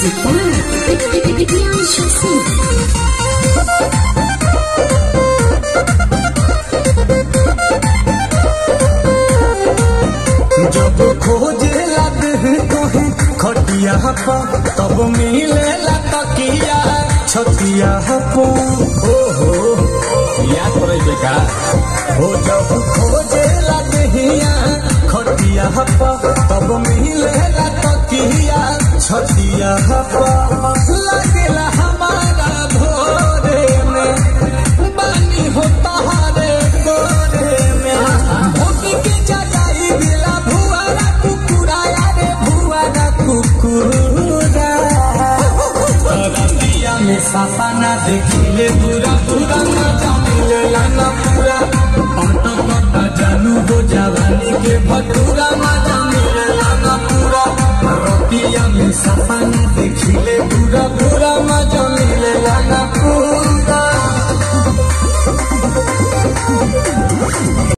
Music by Priyanshu Singh. जब खोजे लगे तोहे खटिया पा तब मिले तकिया छतिया पो हो हो याद करे बेका हो जब खोजे लगे खटिया पा तब मिले तकिया छतिया पा लगेला हमारा भोरे में बानी हो तहारे गोरे में भूख के जगाई दिला भुआरा कुकुरा रे भुआरा कुकुरा रतिया में सपना देखिले पूरा पूरा मजा मिलेला ना पूरा अंत कटा जानू हो जवानी के भटूरा मजा मिलेला ना पूरा रतिया में सपना देखिले पूरा पूरा मजा